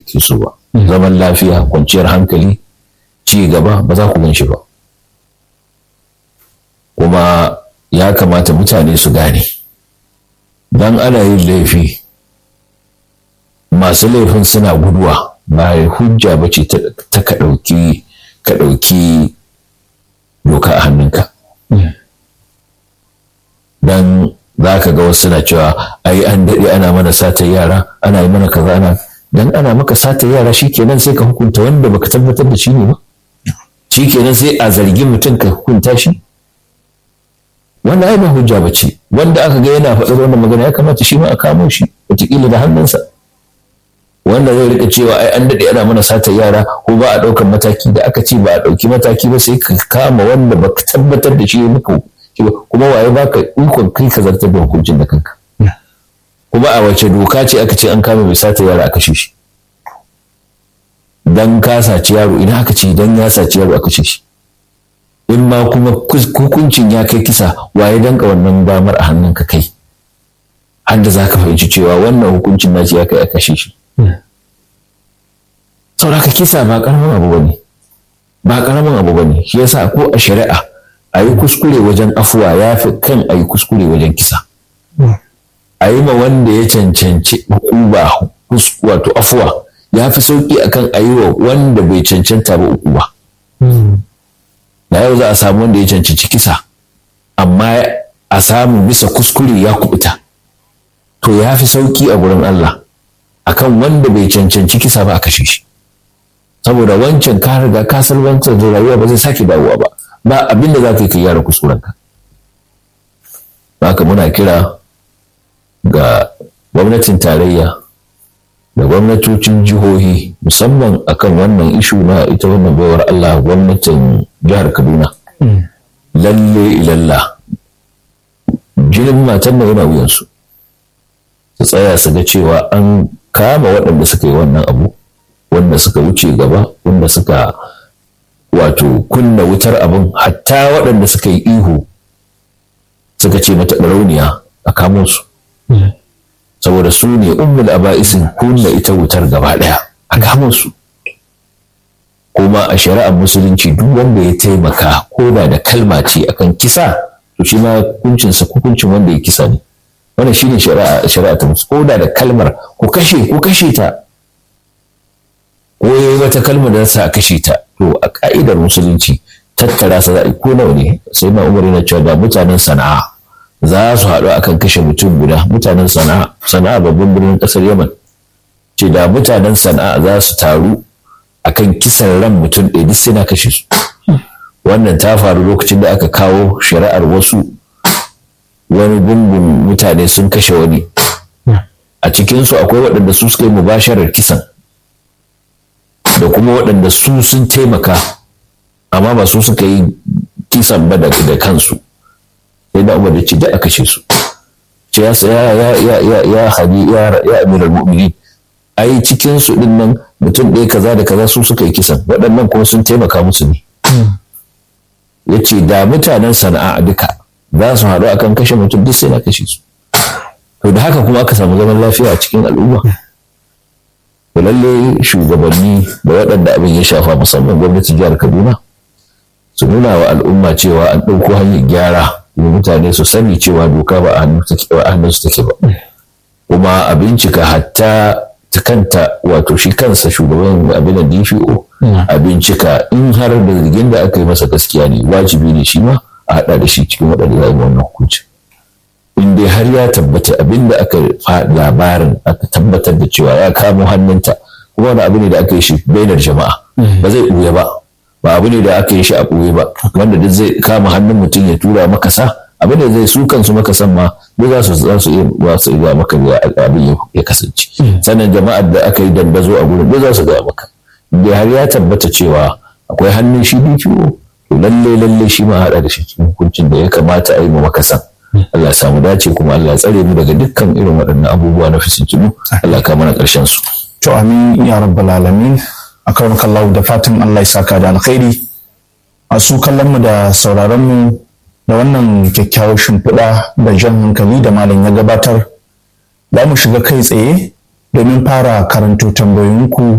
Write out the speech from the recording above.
ke so ba zaman lafiya kwanciyar hankali ci gaba ba za ku gan shi ba kuma ya kamata mutane su gane don ana yin laifi masu laifin suna guduwa ba hujja ba ce ta ka ɗauki ka ɗauki doka a hannunka don za ka ga wasu suna cewa ai an daɗe ana mana sata yara ana yi mana kaza ana dan ana maka sata yara shikenan sai ka hukunta wanda baka tabbatar da shi ne ba shikenan sai a zargi mutum ka hukunta shi wanda ai ba hujja ba ce wanda aka ga yana faɗar wannan magana ya kamata shi ma a kamo shi wataƙila da hannunsa wanda zai rika cewa ai an daɗe ana mana sata yara ko ba a ɗaukar mataki da aka ce ba a ɗauki mataki ba sai ka kama wanda baka tabbatar da shi muka kuma waye baka ikon kai ka zartar da hukuncin da kanka kuma a wace doka ce aka ce an kama mai sata yara a kashe shi dan ka saci yaro idan aka ce dan ya saci yaro a kashe shi in ma kuma hukuncin ya kai kisa waye danka wannan damar a hannunka kai har da za ka fahimci cewa wannan hukuncin naci ya kai a kashe shi sauraka kisa ba karamin abu bane ba karamin abu bane shi yasa ko a shari'a a yi kuskure wajen afuwa ya fi kan a yi kuskure wajen kisa a yi ma wanda ya cancanci hukuma wato afuwa ya fi sauki akan a yi wa wanda bai cancanta ba hukuma da yau za a samu wanda ya cancanci kisa amma a samu bisa kuskure ya kubuta to ya fi sauki a gurin Allah akan wanda bai cancanci kisa ba a kashe shi saboda wancan ka riga ka salwantar da rayuwa ba zai sake dawowa ba ba abin da za ka yi ka gyara kuskurenka haka muna kira ga gwamnatin tarayya da gwamnatocin jihohi musamman akan wannan ishu na ita wannan baiwar Allah gwamnatin jihar Kaduna lalle ilalla jinin matan nan yana wuyansu su tsaya su ga cewa an kama waɗanda suka yi wannan abu wanda suka wuce gaba wanda suka wato kunna wutar abin hatta waɗanda suka yi ihu suka ce mata ɗarauniya a kamo su saboda su ne ummul aba'isin kunna ita wutar gaba ɗaya a kamo su kuma a shari'ar musulunci duk wanda ya taimaka ko da da kalma ce akan kisa to shi ma hukuncinsa hukuncin wanda ya kisa ne wannan shine shari'a shari'a ta musu ko da da kalmar ku kashe ku kashe ta ko yayi wata kalmar da sa a kashe ta to a ka'idar musulunci tattara sa za'i ko nawa ne sai na umar yana cewa da mutanen sana'a za su haɗu akan kashe mutum guda mutanen sana'a sana'a babban birnin ƙasar yaman ce da mutanen sana'a za su taru akan kisan ran mutum ɗaya duk sai na kashe su wannan ta faru lokacin da aka kawo shari'ar wasu wani gungun mutane sun kashe wani a cikinsu akwai waɗanda su suka yi mubasharar kisan da kuma waɗanda su sun taimaka amma ba su suka yi kisan ba da kansu sai da umar da ce da a kashe su ce ya ya ya ya ya hadi ya ya amiral mu'minin ai cikin su din nan mutum ɗaya kaza da kaza su suka yi kisan waɗannan kuma sun taimaka musu ne ya ce da mutanen sana'a duka za su haɗu akan kashe mutum duk sai na kashe su to da haka kuma aka samu zaman lafiya a cikin al'umma to lalle shugabanni da waɗanda abin ya shafa musamman gwamnatin jihar kaduna su nuna wa al'umma cewa an ɗauko hanyar gyara kuma mutane su sani cewa doka ba a hannun su take ba kuma a bincika hatta ta kanta wato shi kansa shugaban abin da DPO a bincika in har da zargin da aka yi masa gaskiya ne wajibi ne shi ma a haɗa da shi cikin waɗanda za a yi wannan hukunci in dai har ya tabbata abin da aka labarin aka tabbatar da cewa ya kamo hannunta kuma wani abu ne da aka yi shi bainar jama'a ba zai ɓuya ba ba abu ne da aka yi shi a ɓoye ba wanda duk zai kama hannun mutum ya tura makasa abu ne zai su kansu makasan ma duk za su za su iya ba su iya maka abin ya kasance sannan jama'ar da aka yi dandazo a gurin duk za su gaya maka da har ya tabbata cewa akwai hannun shi DPO to lalle lalle shi ma haɗa da shi cikin hukuncin da ya kamata a yi ma makasan Allah ya samu dace kuma Allah ya tsare mu daga dukkan irin waɗannan abubuwa na fitintunu Allah ka mana ƙarshen su to amin ya rabbal alamin akan kallahu da fatan Allah ya saka da alkhairi a su kallon mu da sauraron mu da wannan kyakkyawar shimfiɗa da jan hankali da malam ya gabatar za mu shiga kai tsaye domin fara karanto tambayoyinku